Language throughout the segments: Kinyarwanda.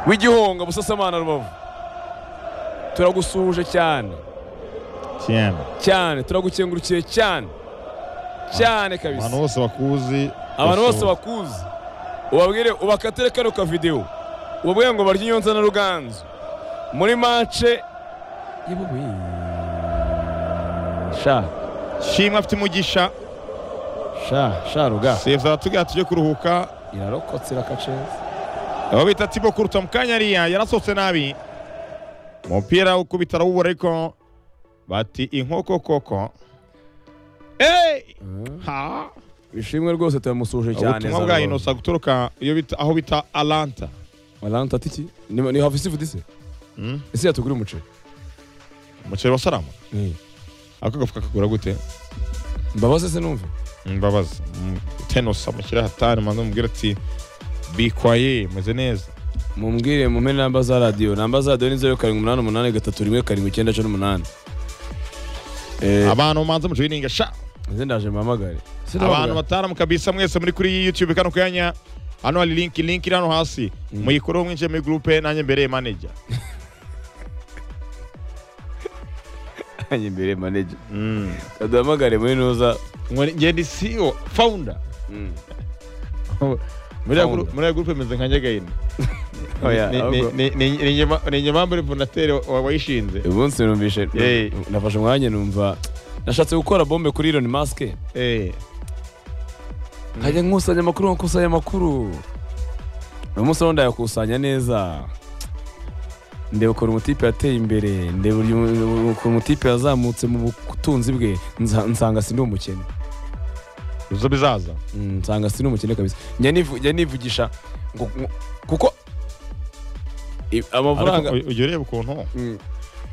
w'igihunga busasamana rubavu turagusuhuje cyane cyane cyane turagukengurukiye cyane cyane kabisa abantu bose bakuzi abantu bose bakuzi ubabwire ubakatire kano ka videwo ubabwire ngo barye inyonza na ruganzu muri mace sha shimwe afite umugisha sha sha ruga sefu aratubwira tujye kuruhuka irarokotse irakaceza abo bita tibo kuruta mu kanya ariya yarasohotse nabi umupira ukubita arawubura ariko bati inkoko koko eee ha bishimwe rwose turamusuhuje cyane ubutumwa bwa inosa guturuka iyo bita aho bita alanta maranta tiki ni ni hafi sifu dise Mm. ese yatugura umuceri umuceri wa salama ako gafuka kagura gute mbabaze se numve mbabazi Mm, tenosa mushyire hatari maze mubwire ati bikwaye meze neza mumbwire mumpe namba za radiyo namba za radiyo ni zeru karindwi umunani umunani gatatu rimwe karindwi icyenda cumi n'umunani Eh, abantu manze mujuyininga sha nze ndaje mpamagare Se abantu ndahamagara. bataramu kabisa mwese muri kuri youtube kano kanya hano hari linki linki iri hano hasi muyikoreho mwinjiye muri gurupe nanjye mbereye maneja Ajya imbere maneja Mm. duhamagare muri nuza Ngo njye ndi CEO founder muri ya guru- Founder. muri ya gurupe meze nka nyagayini Oya, Ni- ni- ahubwo- ni- ni- ni Nyema- ni nyemambure fondateri wa- wayishinze uyu munsi numvise Eh. nafashe umwanya numva nashatse gukora bombe kuri Elon Musk Eh, nkajya nkusanya amakuru nkusanya amakuru uyu munsi rero ndayakusanya neza ndeba ukuntu umutipe yateye imbere ndeba uyu- ukuntu umutipe yazamutse mu butunzi bwe nza- nsanga sindi umukene bizo bizaza Mm, nsanga sindi umukene kabisa njya nivu- njya nivugisha ngo- ngo- kuko i- amafaranga Ariko ujya ureba ukuntu Mm,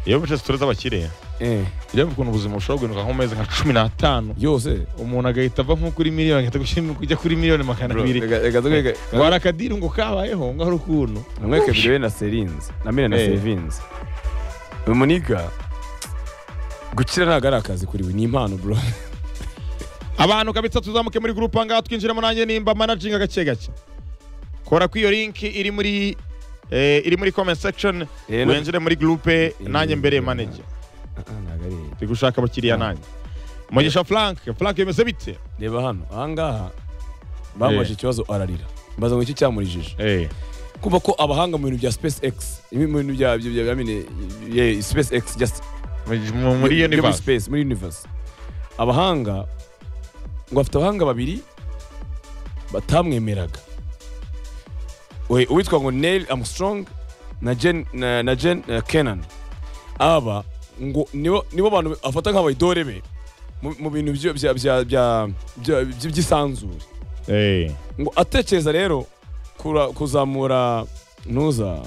iyo bice sitori z'abakire eh, ujya ureba ukuntu ubuzima bushobora guhinduka nko mu mezi nka cumi n'atanu yose umuntu agahita ava nko kuri miliyoni agahita gushyira kujya kuri miliyoni magana Bro, abiri reka- reka twe- ngo hari akadiri ngo kabayeho ngo hari ukuntu namwereke videwo na serinzi na mira na Eh. sevinzi uyu muniga gukira ntabwo ari akazi kuri we ni impano bro abantu kabisa tuzamuke muri gurupe ahangaha twinjiramo nanjye nimba managinga gake gake kora kuri iyo linki iri muri eh, iri muri comment section Eh, no- winjire muri gurupe Eh, nanjye mbereye eh, manager ntabwo ari turi gushaka abakiriya Ah. nanjye mugisha frank frank bimeze bite reba hano ahangaha bambaje Eh. ikibazo ararira mbaza ngo iki cyamurijije eh kumva ko abahanga mu bintu bya space x mu bintu bya bya- bya bya- nyine, yeah, space x just mu- muri byo universe space muri universe abahanga ngo afite abahanga babiri batamwemeraga We- uwitwa ngo neil armstrong na jen, na, na jen uh, kenan aba ngo nibo nibo bantu afata nk'abaidore be mu mu bintu byo- bya- bya- bya- bya- bya- by'isanzure eh ngo atekereza rero kura- kuzamura ntuza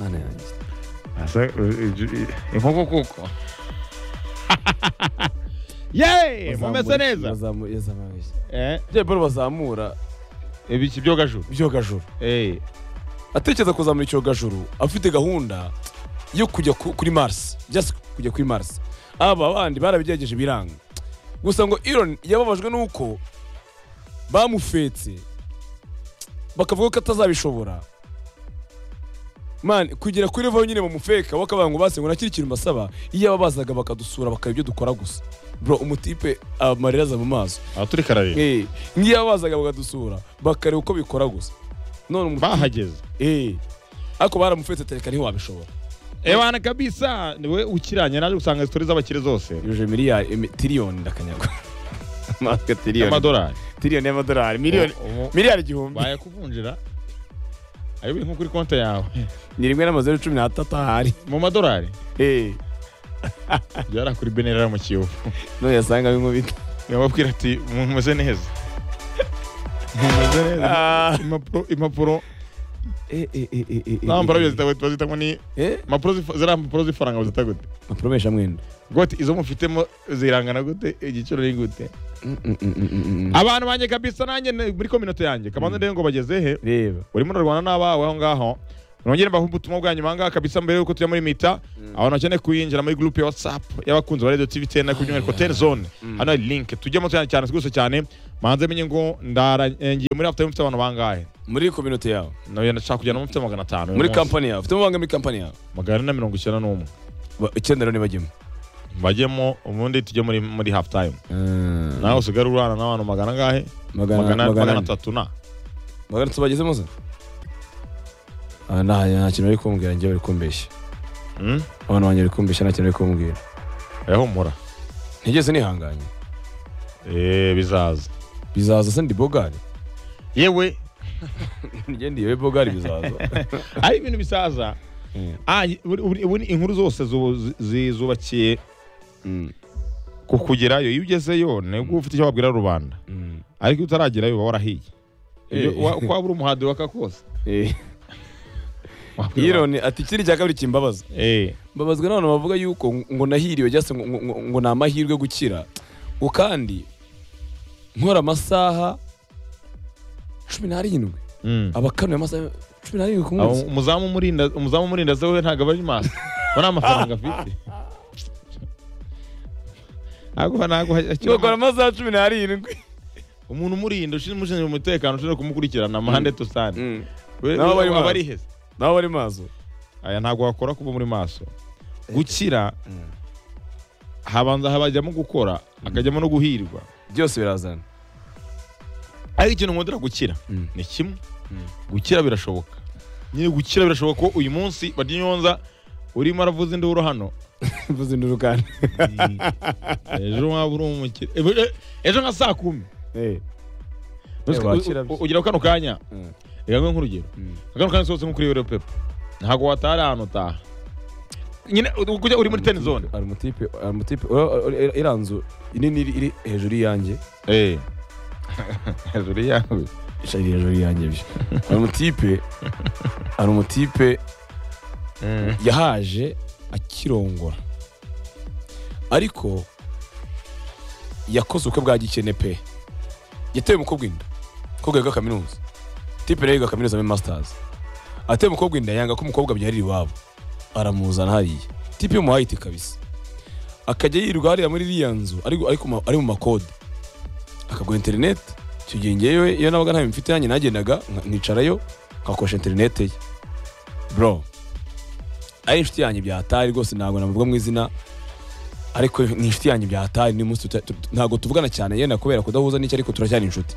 Mana yanjye. Asa- inkoko kuko yeee mumeze neza Bazamu- yazamurishye. eh Bya biro bazamura ibiki byogajuru ibyogajuru eh atekereza kuzamura icyogajuru afite gahunda yo kujya ku- kuri mars just kujya kuri mars aba bandi barabigerageje biranga gusa ngo Elon yababajwe n'uko bamufetse bakavuga ko atazabishobora man kugera kuri level nyine bamufeka bakavuga ngo base ngo nakiri ikintu mbasaba iyo ababazaga bakadusura bakaba ibyo dukora gusa bro umutipe amarira aza mu maso aha turi kararira Eh, nk'iyo bazaga bakadusura bakareba uko bikora gusa none umuntu bahageze eh ariko baramufetse tereka ntiwabishobora ewana kabisa niwe ukiranye naje gusanga sitori z'abakire zose yuje miliyari emi- tiriyoni ndakanyagwa amatwe tiriyoni y'amadolari tiriyoni y'amadolari miliyoni Ubu- ubu miliyari igihumbi bayakuvunjira ayo biri nko kuri konti yawe ni rimwe n'amazeru cumi n'atatu ahari mu madolari eh byari kuri benera mu kiyovu nuyasanga bimubita yababwira ati mumeze neza mumeze neza impapuro impapuro ntampapuro eh bazita bazita ngo ni eh impapuro zif- ziriya mpapuro z'ifaranga bazita gute mapromesha mwenda gute izo mufitemo zirangana gute igiciro ni gute abantu banjye kabisa nanjye ni- muri kominote yanjye kabanza ndebe ngo bageze he reba urimo urarwana n'abawe aho ngaho nongere mbaha ubutumwa bwa nyuma ngaha kabisa mbere y'uko tujya muri mita abantu bakeneye kuyinjira muri gurupe ya watsapu y'abakunzi ba radiyo tivi tena ku by'umwihariko teni zone hano hari linke tujyemo cyane cyane rwose cyane manze menye ngo ndarangiye muri afite mufite abantu bangahe muri kominote yawe nayo ndashaka kujyana mufite magana atanu uyu muri munsi. kampani yawe ufitemo bangahe muri kampani yawe magana ane na mirongo icyenda n'umwe Ba- icyenda rero ntibajyemo bajyemo ubundi tujye muri muri hafu tayime nawe usigare urana n'abantu magana angahe magana magana magana magana atatu atatu na magana atatu bagezemo se Ah, nta nta kintu bari kumbwira njyewe bari kumbeshya Mm? abana banjye bari kumbeshya nta kintu bari kumbwira Eh, humura ntigeze nihanganye Eh, bizaza bizaza se ndi bogari yewe ntigendiye bogari bizaza ari ibintu bisaza Mm. Ah, buri- buri- ubu ni inkuru zose zu- zi- zi- zubakiye Mm, ku kugerayo iyo ugezeyo nibwo uba ufite icyo wabwira rubanda mm. ariko iyo utaragerayo uba warahiye Ibyo Eh. wa- uko waba uri umuhadi waka kose Eh, wabwira abantu. ironi ati ikindi cya kabiri kimbabaza Eh, mbabazwa n'abantu bavuga yuko ngo nahiriwe cyangwa se ngo- ngo ngo ni amahirwe yo gukira ngo kandi nkora amasaha cumi n'arindwi mm. abakanuye amasaha cumi n'arindwi ku Abo munsi umuzamu umurinda umuzamu umurinda ze we ntabwo aba ari maso we nta mafaranga afite ntabwo ntabwo ngakora amasaha cumi n'arindwi umuntu umurinda ushinzwe ushinzwe umutekano ushinzwe kumukurikirana amahande tusane we Nabo bari maso. abari heza nawe bari maso aya ntabwo wakora kuba muri maso gukira habanza habajyamo gukora hakajyamo no guhirwa byose birazana ariko ikintu nkundira gukira Mm. ni kimwe Mm. gukira birashoboka nyine gukira birashoboka ko uyu munsi badyonyonza urimo aravuza induru hano mvuze induru kandi ejo waba uri umukire ejo- ejo nka saa kumi Eh, wakira U- u- ugira kano kanya Mm. reka mbe nk'urugero kano kanya sohotse nko kuri yore pepa ntabwo wataha ari ahantu utaha nyine u- kujya uri muri teni zone ari umutipe ari umutipe iriya nzu nini iri- iri hejuru y'iyanjye hejuru yawe ishari hejuru y'iyanjye byo ari umutipe ari umutipe yahaje akirongora ariko yakoze ubukwe bwa gikene pe yateye umukobwa inda umukobwa yiga kaminuza tipe rero yiga kaminuza muri masitazi ateye umukobwa inda yanga ko umukobwa abyarira iwabo aramuzana hariya tipe y'umuhaye iti kabisa akajya yirirwa hariya muri iriya nzu ari ari ku ma- ari mu makode akagura interineti icyo gihe ngewe iyo nabaga nta bintu mfite yanjye nagendaga nka- nkicarayo nkakoresha interineti ye bro ari inshuti yanjye byatari rwose ntabwo navuga mu izina ariko ni inshuti yanjye byatari ni munsi tuta- tu- ntabwo tuvugana cyane yenda kubera kudahuza n'icyo ariko turacyari inshuti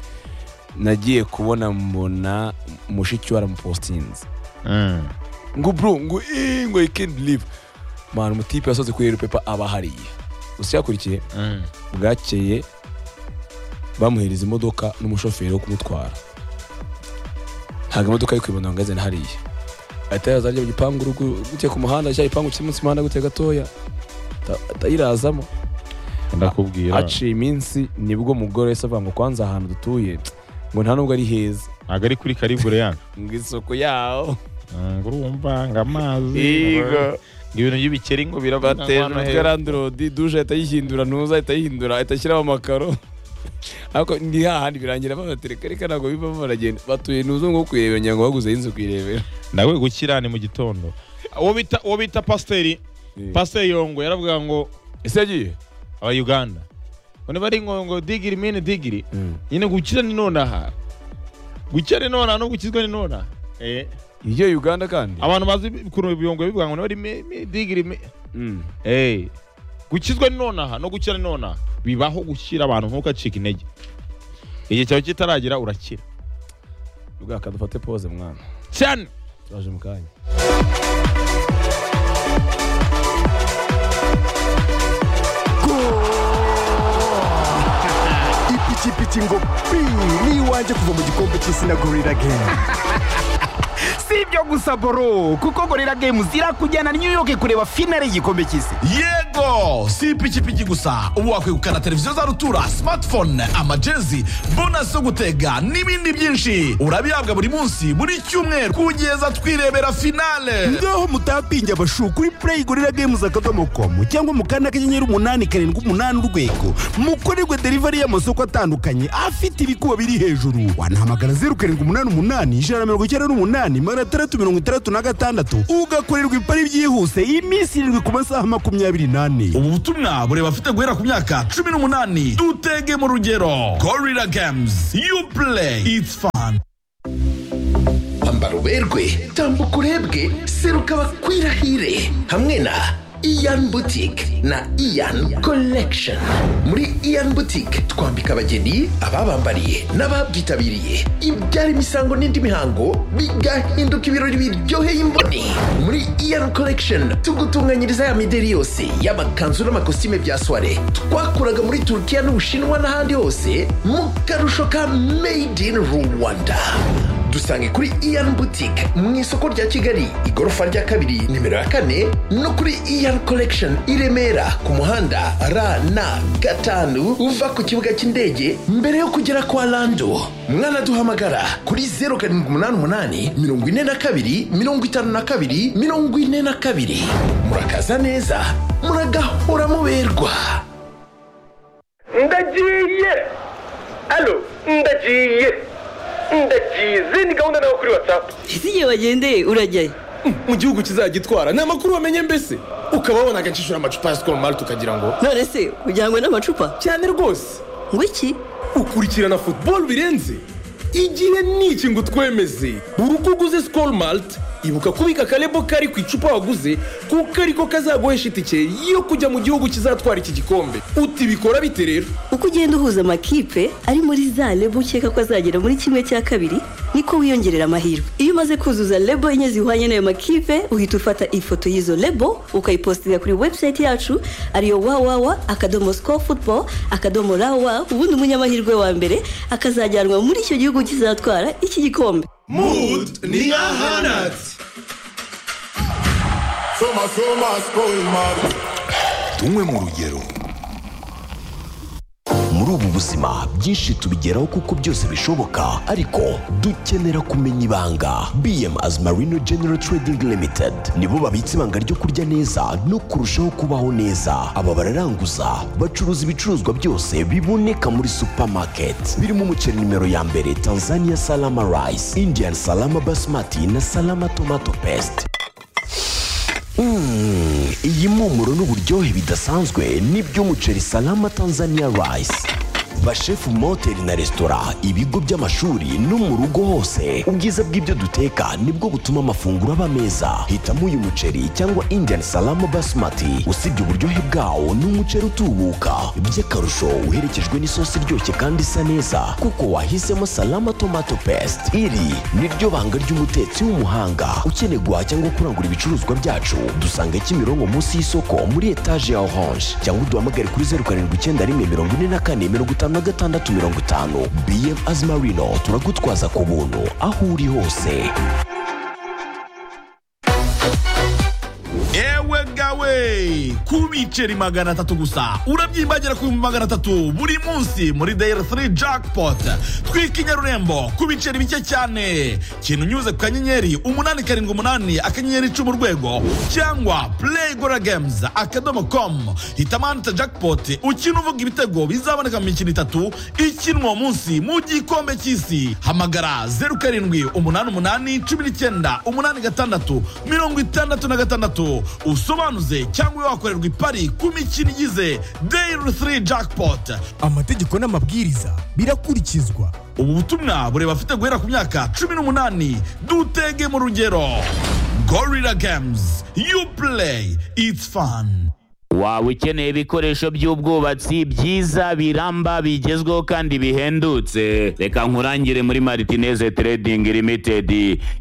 nagiye kubona mbona mushiki we aramupostinze ngo bro ngo eh, ngo i can't believe man umutipe wasoze kuri pepa aba hariya gusa yakurikiye bwakeye bamuhereza imodoka n'umushoferi wo kumutwara ntabwo imodoka yo kwibona ngo azane hariya ahita yazajya mu gipangu rugu- gutya ku muhanda cya gipangu kiri munsi y'umuhanda gutya gatoya ata- atayirazamo ndakubwira haciye iminsi nibwo umugore wese avuga ngo kwanza ahantu dutuye ngo nta nubwo ari heza ntabwo ari kuri karibure yana ngo isoko yaho ngo urumva ngo amazi Yego. ngo ibintu by'ibikeri ngo birabona batera hano umutwe hepfo. randurodi duje ahita ayihindura ntuza ahita ayihindura ahita ashyiraho amakaro ariko ni hahandi birangira babatereka reka ntabwo bivamo baragenda batuye ntuza ngo kuyirebera ngira ngo baguze y'inzu kuyirebera nawe gukira ni mu gitondo uwo bita uwo bita pasiteri pasiteri yongo yaravuga ngo ese yagiye aba uganda ngo niba ari ngo ngo digiri mini digiri nyine gukira ni nonaha gukira ni nonaha no gukizwa ni nonaha Eh, ibyo uganda kandi abantu bazi ukuntu ibiyongo bivuga ngo niba ari mi- mi- digiri mi- Mm. Eh, gukizwa ni nonaha no gukira ni nonaha bibaho gushyira abantu ntukacike intege igihe cyawe kitaragera urakira bwaka dufate pose mwana cyane turaje mu kanya ipikipiki ngo pi ni iwanjye kuva mu gikombe cy'isi na gorira gemu si ibyo gusa boro kuko gorira games irakujyana new york kureba finale y'igikombe cy'isi yego si ipikipiki gusa ubu wakwegukana televiziyo za rutura smartphone amajezi bonasi zo gutega n'ibindi byinshi urabihabwa buri munsi buri cyumweru kugeza twirebera finale ngaho mutapinge abashu kuri play gorira games akadomo com cyangwa mu kanda kanyenyeri umunani karindwi umunani urwego mukorerwe delivery y'amasoko atandukanye afite ibikuba biri hejuru wanahamagara zeru karindwi umunani umunani ijana na mirongo icyenda n'umunani magana atandatu itandatu mirongo itandatu na gatandatu ugakorerwa ipari byihuse iminsi irindwi ku masaha makumyabiri n'ane ubu butumwa bureba afite guhera ku myaka cumi n'umunani dutege mu rugero gorira games you play it's fun ambara uberwe tambuka urebwe seruka bakwirahire hamwe na iyan butike na iyan collection muri iyan butike twambika abageni ababambariye n'ababyitabiriye ibyara imisango n'indi mihango bigahinduka ibirori biryoheye imboni muri iyan collection tugutunganyiriza ya mideri yose y'amakanzu n'amakositime bya soire twakuraga muri turukiya n'ubushinwa n'ahandi hose mu karusho ka made in rwanda dusange kuri iyan boutique mu isoko rya kigali igorofa rya kabiri nimero ya kane no kuri iyan collection i remera ku muhanda rn gatanu uva ku kibuga cy'indege mbere yo kugera kwa lando mwanaduhamagara kuri 0788 42 52 42 murakaza neza muragahora muberwa ndagiye alo ndagiye ndagiye izi ni gahunda nawe kuri watsapu ese igihe wagendeye urajyayo mu gihugu kizagitwara ni amakuru wamenye mbese ukaba wabonaga nshishura amacupa ya sikoro mari tukagira ngo none se ujyanywe n'amacupa cyane rwose ngo iki ukurikirana futuboro birenze igihe niki ngo utwemeze buri uko uguze sikoro marite ibuka kubika akarebo kari ku icupa waguze kuko ariko kazaguhesha itike yo kujya mu gihugu kizatwara iki gikombe uti bikora bite rero uko ugenda uhuza amakipe ari muri za lebo ukeka ko azagera muri kimwe cya kabiri niko wiyongerera amahirwe iyo umaze kuzuza lebo enye zihwanye n'ayo makipe uhita ufata ifoto y'izo lebo ukayipostinga kuri webusayiti yacu ariyo wawawa akadomo siko futuboro akadomo rawa ubundi umunyamahirwe wa mbere akazajyanwa muri icyo gihugu kizatwara iki gikombe mood ni ahanatse tunywe mu rugero muri ubu buzima byinshi tubigeraho kuko byose bishoboka ariko dukenera kumenya ibanga bm as marino general trading limited nibo babitse ibanga ryo kurya neza no kurushaho kubaho neza aba bararanguza bacuruza ibicuruzwa byose biboneka muri supermarket birimo umuceri nimero ya mbere tanzania salama rice indian salama basmati na salama tomato paste Mm, iyi mpumuro n'uburyohe bidasanzwe ni by'umuceri salama tanzania rice bashefu mu mahoteli na resitora ibigo by'amashuri no mu rugo hose ubwiza bw'ibyo duteka nibwo butuma amafunguro aba meza hitamo uyu muceri cyangwa indian salama basmati usibye uburyohe bwawo ni umuceri utubuka by'akarusho uherekejwe n'isosi iryoshye kandi isa neza kuko wahisemo salama tomato paste iri niryo banga ry'umutetsi w'umuhanga ukeneye guhaha cyangwa kurangura ibicuruzwa byacu dusanga kimironko munsi y'isoko muri etaje ya orange cyangwa uduhamagare kuri zeru karindwi icyenda rimwe mirongo ine na kane mirongo itanu na gatandatu mirongo itanu bm azimarino turagutwaza ku buntu aho uri hose ewe gawe ku biceri magana atatu gusa urabyimbagira ku bihumbi magana atatu buri munsi muri dayari 3 jackpot twika inyarurembo ku biceri bike cyane kintu unyuze ku kanyenyeri umunani karindwi umunani akanyenyeri icumi urwego cyangwa play gora games akadomo com hitamo ahanditse jackpot ukina uvuga ibitego bizaboneka mu mikino itatu ikinwa uwo munsi mu gikombe cy'isi hamagara zeru karindwi umunani umunani cumi n'icyenda umunani gatandatu mirongo itandatu na gatandatu usobanuze cyangwa wakorerwa ipari ku mikino igize dayiri 3 jackpot amategeko n'amabwiriza birakurikizwa ubu butumwa bureba afite guhera ku myaka cumi n'umunani dutege mu rugero gorira games you play it's fun waba ukeneye ibikoresho by'ubwubatsi byiza biramba bigezweho kandi bihendutse reka nkurangire muri maritineze trading limited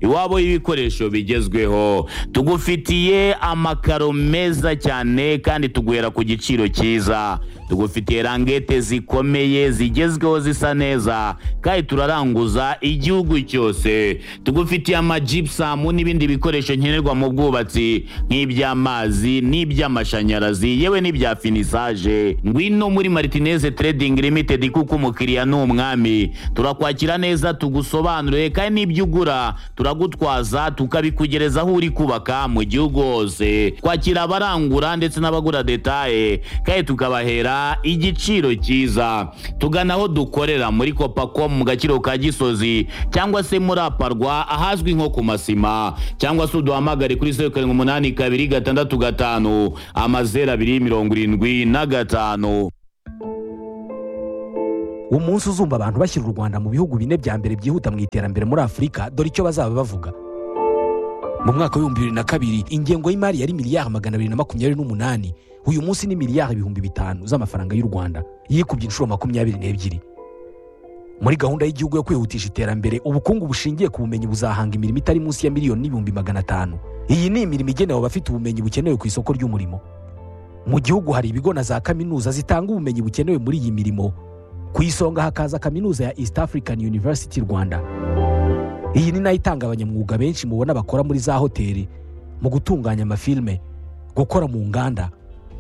iwabo y'ibikoresho bigezweho tugufitiye amakaro meza cyane kandi tuguhera ku giciro cyiza tugufitiye rangete zikomeye zigezweho zisa neza kandi turaranguza igihugu cyose tugufitiye amajipusamu n'ibindi bikoresho nkenerwa mu bwubatsi nk'iby'amazi n'iby'amashanyarazi amazi yewe n'ibya finisaje ngwino muri maritineze trading limited kuko umukiriya ni umwami turakwakira neza tugusobanurire kandi n'ibyo ugura turagutwaza tukabikugereza aho uri kubaka mu gihugu hose twakira abarangura ndetse n'abagura detaye kandi tukabahera rwanda igiciro cyiza tugana aho dukorera muri kopacom mu gaciro ka gisozi cyangwa se muri aparwa ahazwi nko ku masima cyangwa se uduhamagare kuri zeru karindwi umunani kabiri gatandatu gatanu amazeru abiri mirongo irindwi na gatanu umunsi uzumva abantu bashyira u rwanda mu bihugu bine bya mbere byihuta mu iterambere muri afurika dore icyo bazaba bavuga mu mwaka w'ibihumbi bibiri na kabiri ingengo y'imari yari miliyari magana abiri na makumyabiri n'umunani uyu munsi ni miliyari ibihumbi bitanu z'amafaranga y'u rwanda yikubye inshuro makumyabiri n'ebyiri muri gahunda y'igihugu yo kwihutisha iterambere ubukungu bushingiye ku bumenyi buzahanga imirimo itari munsi ya miliyoni n'ibihumbi magana atanu iyi ni imirimo igenewe abafite ubumenyi bukenewe ku isoko ry'umurimo mu gihugu hari ibigo na za kaminuza zitanga ubumenyi bukenewe muri iyi mirimo ku isonga hakaza kaminuza ya east african university rwanda iyi ni nayo itanga abanyamwuga benshi mubona bakora muri za hoteli mu gutunganya amafilme gukora mu nganda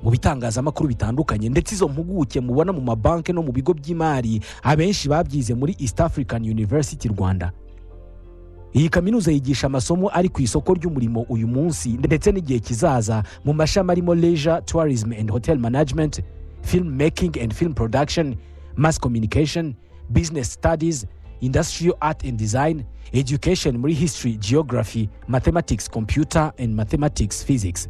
mu bitangazamakuru bitandukanye ndetse izo mpuguke mubona mu mabanki no mu bigo by'imari abenshi babyize muri east african university rwanda iyi kaminuza yigisha amasomo ari ku isoko ry'umurimo uyu munsi ndetse n'igihe kizaza mu mashami arimo leisure tourism and hotel management film making and film production mass communication business studies industrial art and design education muri history geography mathematics computer and mathematics physics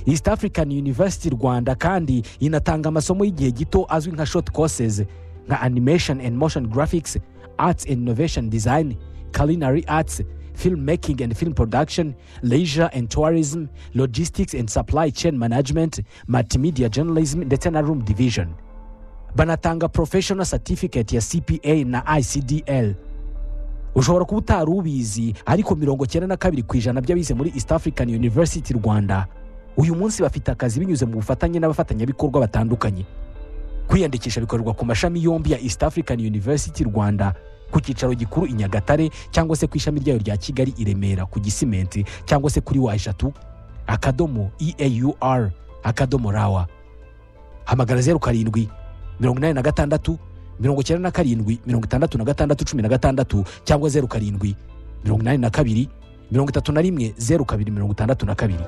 east african university rwanda kandi inatanga amasomo y'igihe gito azwi nka short courses nka animation and motion graphics arts and innovation design culinary arts film making and film production leisure and tourism logistics and supply chain management multimedia journalism ndetse na room division banatanga professional certificate ya cpa na icdl ushobora kuba utari ubizi ariko mirongo cyenda na kabiri ku ijana by'abize muri east african university rwanda uyu munsi bafite akazi binyuze mu bufatanye n'abafatanyabikorwa batandukanye kwiyandikisha bikorerwa ku mashami yombi ya east african university rwanda ku cyicaro gikuru i nyagatare cyangwa se ku ishami ryayo rya kigali i remera ku gisimenti cyangwa se kuri wa eshatu akadomo eaur akadomo rawa hamagara zeru karindwi mirongo inani na gatandatu mirongo icyenda na karindwi mirongo itandatu na gatandatu cumi na gatandatu cyangwa zeru karindwi mirongo inani na kabiri mirongo itatu na rimwe zeru kabiri mirongo itandatu na kabiri